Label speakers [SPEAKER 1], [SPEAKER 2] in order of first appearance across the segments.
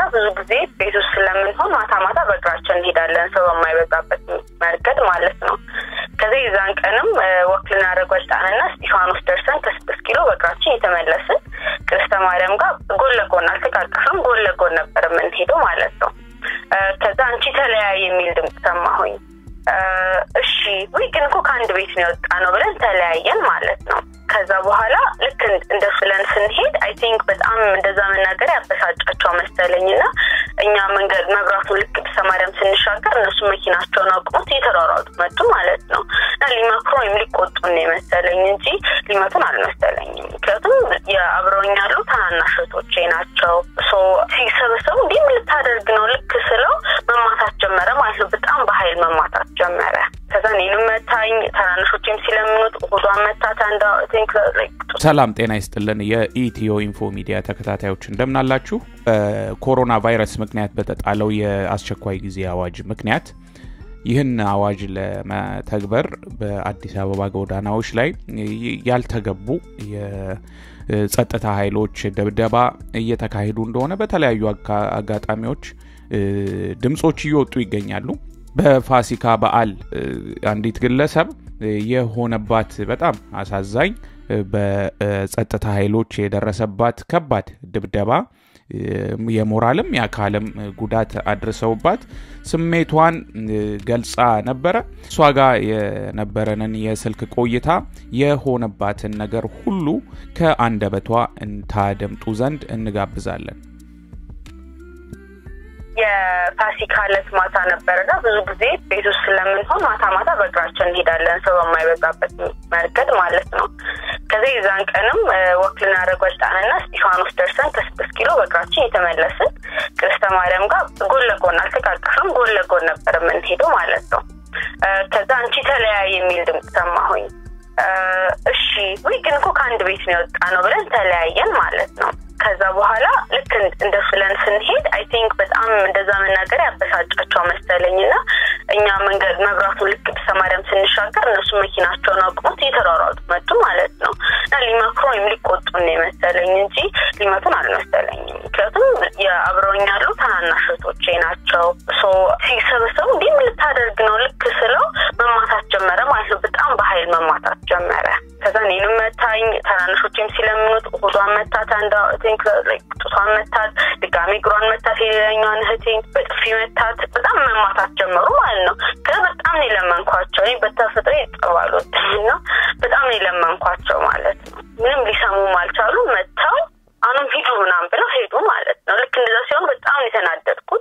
[SPEAKER 1] ብዙ ጊዜ ቤት ውስጥ ስለምንሆን ማታ ማታ በእግራችን እንሄዳለን፣ ሰው በማይበዛበት መንገድ ማለት ነው። ከዚህ የዛን ቀንም ወክ ልናደርግ ወጣንና እስጢፋኖስ ደርሰን ከስድስት ኪሎ በእግራችን የተመለስን ቅድስተ ማርያም ጋር ጎን ለጎን አልተቃቀፍም፣ ጎን ለጎን ነበር የምንሄደው ማለት ነው። ከዛ አንቺ ተለያይ የሚል ድምፅ ሰማሁኝ። እሺ ወይ ግን እኮ ከአንድ ቤት ነው የወጣ ነው ብለን ተለያየን ማለት ነው። ከዛ በኋላ ልክ እንደ ብለን ስንሄድ አይ ቲንክ በጣም እንደዛ መናገር ያበሳጫቸው መሰለኝ እና እኛ መንገድ መብራቱን ልክ ቅድስተ ማርያም ስንሻገር እነሱ መኪናቸውን አቁሙት እየተሯሯጡ መጡ ማለት ነው እና ሊመክሩ ወይም ሊቆጡን ነው የመሰለኝ እንጂ ሊመቱን አልመሰለኝም። ምክንያቱም የአብረውኝ ያሉ ታናናሽ እህቶቼ ናቸው። ሲሰበሰቡ እንዲህ ምን ልታደርግ ነው ልክ ስለው መማታት ጀመረ ማለት ነው። በጣም በኃይል መማታት ጀመረ። ከዛ እኔንም መታኝ፣ ታናናሾችም ሲለምኑት ሆዷን መታት። አንዳ
[SPEAKER 2] ሰላም ጤና ይስጥልን። የኢትዮ ኢንፎ ሚዲያ ተከታታዮች እንደምናላችሁ። በኮሮና ቫይረስ ምክንያት በተጣለው የአስቸኳይ ጊዜ አዋጅ ምክንያት ይህን አዋጅ ለመተግበር በአዲስ አበባ ጎዳናዎች ላይ ያልተገቡ የጸጥታ ኃይሎች ድብደባ እየተካሄዱ እንደሆነ በተለያዩ አጋጣሚዎች ድምፆች እየወጡ ይገኛሉ። በፋሲካ በዓል አንዲት ግለሰብ የሆነባት በጣም አሳዛኝ በጸጥታ ኃይሎች የደረሰባት ከባድ ድብደባ የሞራልም የአካልም ጉዳት አድርሰውባት ስሜቷን ገልጻ ነበረ። እሷ ጋር የነበረንን የስልክ ቆይታ የሆነባትን ነገር ሁሉ ከአንደበቷ እንታደምጡ ዘንድ እንጋብዛለን።
[SPEAKER 1] የፋሲካ ዕለት ማታ ነበረና ብዙ ጊዜ ቤት ውስጥ ስለምንሆን ማታ ማታ በእግራችን እንሄዳለን፣ ሰው በማይበዛበት መንገድ ማለት ነው። ከዚህ የዛን ቀንም ወክ ልናደርግ ወጣንና እስጢፋኖስ ደርሰን ከስድስት ኪሎ በእግራችን የተመለስን ቅድስተ ማርያም ጋር ጎን ለጎን አልተቃቀፍም፣ ጎን ለጎን ነበር የምንሄደው ማለት ነው። ከዛ አንቺ ተለያይ የሚል ድምፅ ሰማሁኝ። እሺ ወይ ግን እኮ ከአንድ ቤት ነው የወጣ ነው ብለን ተለያየን ማለት ነው። ከዛ በኋላ ልክ እንደ ብለን ስንሄድ አይ ቲንክ በጣም እንደዛ መናገር ያበሳጫቸው መሰለኝ እና እኛ መንገድ መብራቱን ልክ ቅድስተ ማርያም ስንሻገር እነሱ መኪናቸውን አቁሙት እየተሯሯጡ መጡ ማለት ነው እና ሊመክሩ ወይም ሊቆጡን ነው የመሰለኝ እንጂ ሊመቱን አልመሰለኝም። ምክንያቱም የአብረውኝ ያሉ ታናናሽ እህቶቼ ናቸው። ሲሰበሰቡ እንዲህ ምን ልታደርግ ነው ልክ ስለው መማታት ጀመረ ማለት ነው። በጣም በኃይል መማታት ጀመረ። ከዛ እኔንም መታኝ፣ ታናናሾችም ሲለምኑት ሆዷን መታት፣ አንዷ ቲንክ ጡቷን መታት፣ ድጋሚ እግሯን መታት፣ የሌላኛዋን እህቴን በጥፊ መታት። በጣም መማታት ጀመሩ ማለት ነው። ከዛ በጣም ነው የለመንኳቸው። እኔ በተፈጥሮ ይጠባሉት እና በጣም ነው የለመንኳቸው ማለት ነው። ምንም ሊሰሙም አልቻሉ። መጥተው አሁንም ሂዱ ምናምን ብለው ሄዱ ማለት ነው። ልክ እንደዛ ሲሆን በጣም የተናደድኩት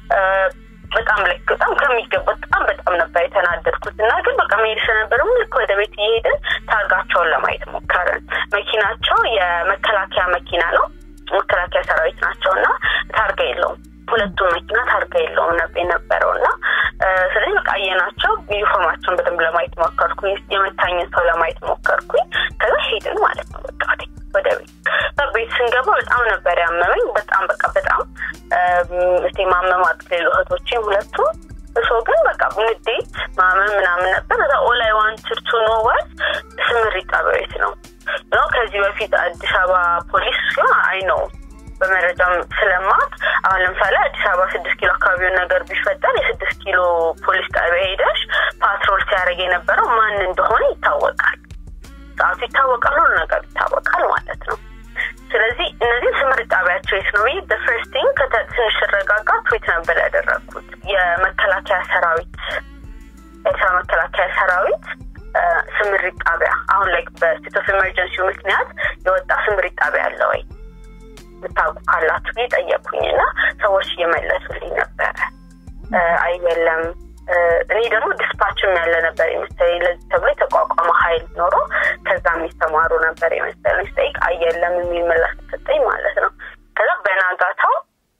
[SPEAKER 1] በጣም ልክ በጣም ከሚገባ በጣም በጣም ነበር የተናደድኩት እና ግን በቃ መሄድ ስለነበረ ልክ ወደ ቤት እየሄድን ታርጋቸውን ለማየት ሞከርን። መኪናቸው የመከላከያ መኪና ነው። መከላከያ ሰራዊት ናቸው እና ታርጋ የለውም። ሁለቱም መኪና ታርጋ የለውም የነበረው እና ስለዚህ በቃ አየናቸው። ዩኒፎርማቸውን በደንብ ለማየት ሞከርኩኝ። የመታኝን ሰው ለማየት ሞከርኩኝ። ከዛ ሄድን ማለት ነው በቃ ወደ ቤት ቤት ስንገባ በጣም ነበር ያመመኝ። በጣም በቃ በጣም እስቲ ማመም አቅሌሉ እህቶቼም ሁለቱም እሶ ግን በቃ ንዴት ማመን ምናምን ነበር። እዛ ኦላይ ዋንትድ ቱ ኖ ዋት ስምሪት ጣቢያ ቤት ነው ነው ከዚህ በፊት አዲስ አበባ ፖሊስ ሲሆን አይ ነው በመረጃም ስለማት አሁን ለምሳሌ አዲስ አበባ ስድስት ኪሎ አካባቢውን ነገር ቢፈጠር የስድስት ኪሎ ፖሊስ ጣቢያ ሄደሽ ፓትሮል ሲያደርግ የነበረው ማን እንደሆነ ይታወቃል። ሰዓቱ ይታወቃል፣ ሁሉ ነገር ይታወቃል ማለት ነው። ስለዚህ እነዚህ ስምሪት ጣቢያቸው የት ነው ብዬ በፈርስት ቲንግ ትንሽ ስረጋጋ ትዊት ነበር ያደረግኩት። የመከላከያ ሰራዊት ኤርትራ መከላከያ ሰራዊት ስምሪት ጣቢያ አሁን ላይ በስቴት ኦፍ ኤመርጀንሲ ምክንያት የወጣ ስምሪት ጣቢያ አለ ወይ ምታውቁ ካላችሁ ብዬ ጠየኩኝ እና ሰዎች እየመለሱልኝ ነበረ። አይ የለም እኔ ደግሞ ዲስፓችም ያለ ነበር የመሰለኝ ለዚህ ተብሎ የተቋቋመ ሀይል ኖሮ ከዛ የሚሰማሩ ነበር የመሰለኝ ስጠይቅ አየለም የሚል ምላሽ ተሰጠኝ ማለት ነው። ከዛ በናጋታው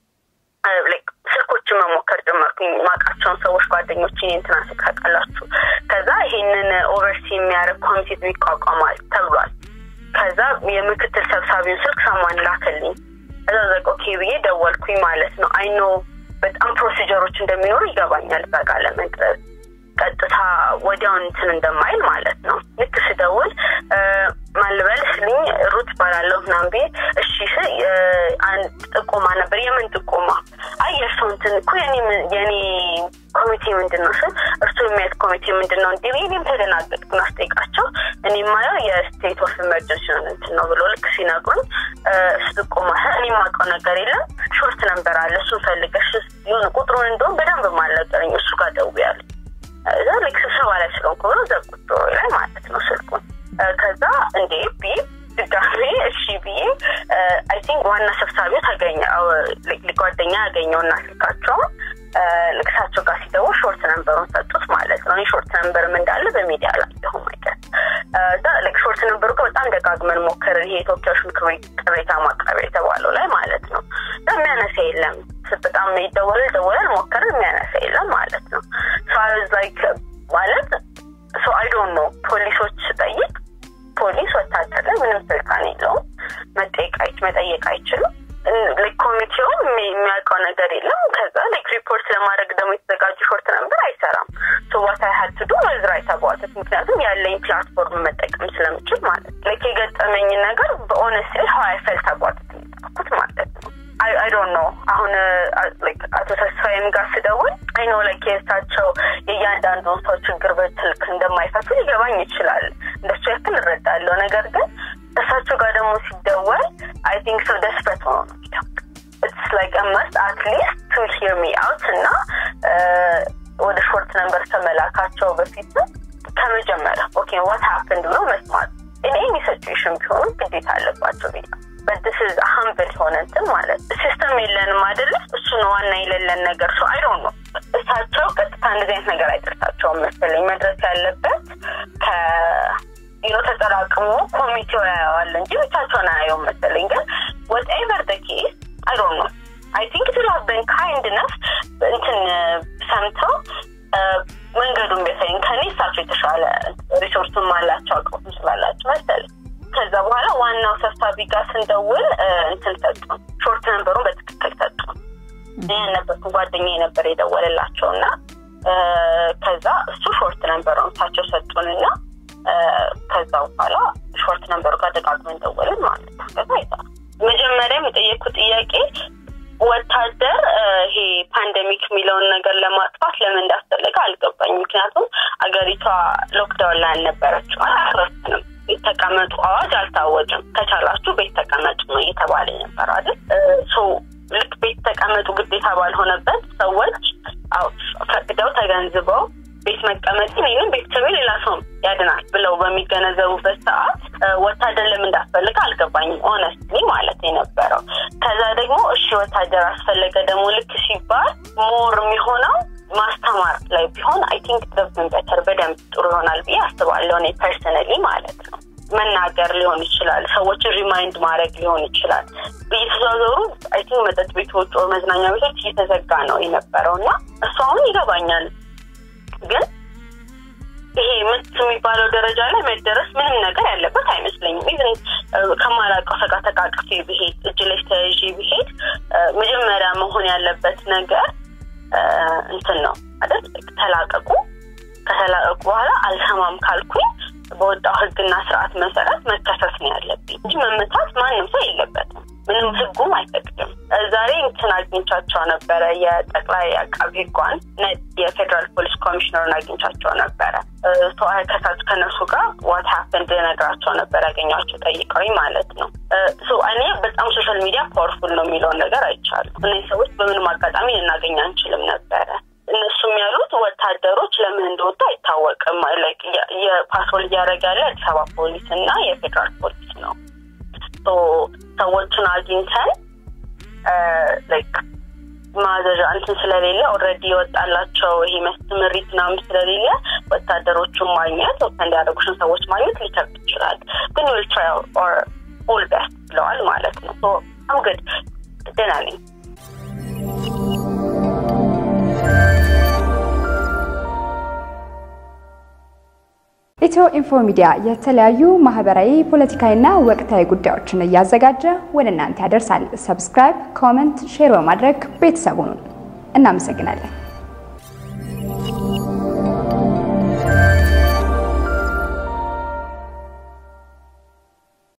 [SPEAKER 1] ስልኮችን መሞከር ጀመርኩኝ። ማቃቸውን ሰዎች ጓደኞችን እንትና ስልክ ታውቃላችሁ። ከዛ ይሄንን ኦቨርሲ የሚያደርግ ኮሚቴ ይቋቋማል ተብሏል። ከዛ የምክትል ሰብሳቢውን ስልክ ሰማን ላከልኝ። ከዛ ዘቅ ኦኬ ብዬ ደወልኩኝ ማለት ነው። አይኖ በጣም ፕሮሲጀሮች እንደሚኖሩ ይገባኛል። በቃ ለመቅረብ ቀጥታ ወዲያውን እንትን እንደማይል ማለት ነው። ልክ ስደውል ማልበል ስልኝ ሩት ባላለሁ ምናምን ብዬ እሺ ስል አንድ ጥቆማ ነበር። የምን ጥቆማ የእርሱ እንትን እኮ የኔ ኮሚቴ ምንድን ነው ስል እርሱ የሚያት ኮሚቴ ምንድን ነው እንዲህ እኔም ተደናገጥኩና ስጠይቃቸው እኔ የማየው የስቴት ኦፍ ኢመርጀንሲ እንትን ነው ብሎ ልክ ሲነግሩኝ ስቆማ እኔ የማውቀው ነገር የለም ሾርት ነንበር አለ እሱን ፈልገሽ የሆነ ቁጥሩን እንደውም በደንብ ማልነገረኝ እሱ ጋር ደውያለሁ እዛ ልክ ስብሰባ ላይ ስለሆንኩ ብሎ ዘጉት ላይ ማለት ነው ስልኩን ከዛ እንዴ ብዬ ድጋሜ እሺ ብዬ አይ ቲንክ ዋና ሰብሳቢው ታገኘ ጓደኛ ያገኘውና ስልካቸውን ልክሳቸው ጋር ሲደውል ሾርት ነንበሩን ሰጡት ማለት ነው ሾርት ነንበርም እንዳለ በሚዲያ አላየሁም አይቀር ልክ ሾርት ነንበሩ በጣም ደጋግመን ሞከርን ይሄ የተወካዮች ምክር ቤት ቅሬታ ማቅረቢያ የተባለው ላይ ማለት ነው የሚያነሳ የለም በጣም ይደወላል ይደወላል ሞከርን የሚያነሳ የለም ማለት ነው ላይክ ማለት ሶ አይ ዶንት ኖ ፖሊሶች ስጠይቅ ፖሊስ ወታደር ላይ ምንም ስልጣን የለውም መጠየቅ አይችልም ኮሚቴውም የሚያውቀው ነገር የለም ከዛ ላይክ ሪፖርት ለማድረግ ደግሞ የተዘጋጁ ሾርት ነበር አይሰራም ዋት አይ ሀድ ዱ ወዝራ የተባዋተት ምክንያቱም ያለኝ ፕላትፎርም መጠቀም ስለምችል ማለት ላይክ የገጠመኝ ነገር በኦነስት ሀዋይ ፈልት አቧተት የሚጠቁት ማለት ነው አይ ዶንት ኖ አሁን አቶ ተስፋዬም ጋር ስደውል አይ ኖ ላይክ የእሳቸው የእያንዳንዱን ሰው ችግር በስልክ እንደማይፈቱ ሊገባኝ ይችላል እንደሱ ያክል እረዳለሁ ነገር ግን እሳቸው ጋር ደግሞ ሲደወል አይ ቲንክ ሰው ደስፐት ሆኖ ነው ኢትስ ላይክ መስት አትሊስት ቱ ሂር ሚ አውት እና ወደ ሾርት ነንበር ከመላካቸው በፊት ከመጀመሪያ ኦኬ ዋት ሀፕንድ ብሎ መስማት እኔ ሲቹዌሽን ቢሆኑ ግዴታ አለባቸው ብያ በድስ ሀምብል የሆነ እንትን ማለት ሲስተም የለንም አይደለ እሱ ነው ዋና የሌለን ነገር ሰው አይ ነው እሳቸው ቀጥታ እንደዚህ አይነት ነገር አይደርሳቸውም መሰለኝ መድረስ ያለበት ከ ቢሮ ተጠራቅሞ ኮሚቴው ያየዋል እንጂ ብቻቸውን አያየውም መሰለኝ ግን ወትኤቨር ደ ኬስ አይ ዶንት ኖ አይ ቲንክ ቱ ሃቭ በን ካይንድ ነፍ እንትን ሰምተው መንገዱን ቢያሳይን ከኔ እሳቸው የተሻለ ሪሶርስም አላቸው አቅሙም ስላላቸው መሰለኝ ከዛ በኋላ ዋናው ሰብሳቢ ጋር ስንደውል እንትን ሰጡ ሾርት ነንበሩን በትክክል ሰጡ ይህን ነበርኩ ጓደኛ የነበር የደወለላቸው እና ከዛ እሱ ሾርት ነንበሩን እሳቸው ሰጡንና ከዛ በኋላ ሾርት ነንበሩ ጋር ደጋግመን ደወልን ማለት ነው ከዛ አይሰራ መጀመሪያም የጠየቅኩት ጥያቄ ወታደር ይሄ ፓንደሚክ የሚለውን ነገር ለማጥፋት ለምን እንዳስፈለገ አልገባኝ ምክንያቱም አገሪቷ ሎክዳውን ላይ አልነበረችም አላረፍንም ቤት ተቀመጡ አዋጅ አልታወጅም ከቻላችሁ ቤት ተቀመጡ ነው እየተባለ ነበር አይደል ልክ ቤት ተቀመጡ ግዴታ ባልሆነበት ሰዎች ፈቅደው ተገንዝበው ቤት መቀመጥ ይህንም ቤተሰቤ ሌላ ሰው ያድናል ብለው በሚገነዘቡበት ሰዓት ወታደር ለምን እንዳስፈልገ አልገባኝም ኦነስትሊ ማለት የነበረው ከዛ ደግሞ እሺ ወታደር አስፈለገ ደግሞ ልክ ሲባል ሞር የሚሆነው ማስተማር ላይ ቢሆን አይ ቲንክ ደብን በተር በደንብ ጥሩ ይሆናል ብዬ አስባለሁ እኔ ፐርሰነሊ ማለት ነው መናገር ሊሆን ይችላል ሰዎችን ሪማይንድ ማድረግ ሊሆን ይችላል እየተዘዋዘሩ አይ ቲንክ መጠጥ ቤቶች መዝናኛ ቤቶች እየተዘጋ ነው የነበረው እና እሱ አሁን ይገባኛል ግን ይሄ ምት የሚባለው ደረጃ ላይ መደረስ ምንም ነገር ያለበት አይመስለኝም ኢቨን ከማላውቀው ሰጋ ተቃቅፌ ብሄድ እጅ ላይ ተያዥ ብሄድ መጀመሪያ መሆን ያለበት ነገር እንትን ነው አይደል ተላቀቁ ከተላቀቁ በኋላ አልሰማም ካልኩኝ በወጣው ህግና ስርዓት መሰረት መከሰስ ነው ያለብኝ እንጂ መመታት ማንም ሰው የለበትም ምንም ህጉም አይፈቅድም ዛሬ እንትን አግኝቻቸው ነበረ የጠቅላይ አቃቢ ህጓን የፌዴራል ፖሊስ ኮሚሽነሩን አግኝቻቸው ነበረ ከሳች ከነሱ ጋር ዋት ሀፕን ልነግራቸው ነበር ያገኟቸው ጠይቀውኝ ማለት ነው እኔ በጣም ሶሻል ሚዲያ ፓወርፉል ነው የሚለውን ነገር አይቻሉ እነዚህ ሰዎች በምንም አጋጣሚ ልናገኝ አንችልም ነበረ እነሱም ያሉት ወታደሮች ለምን እንደወጡ አይታወቅም የፓትሮል እያደረገ ያለ አዲስ አበባ ፖሊስ እና የፌዴራል ፖሊስ ነው ሰዎችን አግኝተን ላይክ ማዘዣ እንትን ስለሌለ ኦልሬዲ የወጣላቸው ይሄ ምሪት ምናምን ስለሌለ ወታደሮቹን ማግኘት ወታ እንዲያደርጉሽን ሰዎች ማግኘት ሊከብድ ይችላል ግን ዊል ትራይ ኦር ኦል ቤስት ብለዋል ማለት ነው አምግድ ደህና ነኝ
[SPEAKER 3] ኢትዮ ኢንፎ ሚዲያ የተለያዩ ማህበራዊ፣ ፖለቲካዊና ወቅታዊ ጉዳዮችን እያዘጋጀ ወደ እናንተ ያደርሳል። ሰብስክራይብ፣ ኮመንት፣ ሼር በማድረግ ቤተሰቡን እናመሰግናለን።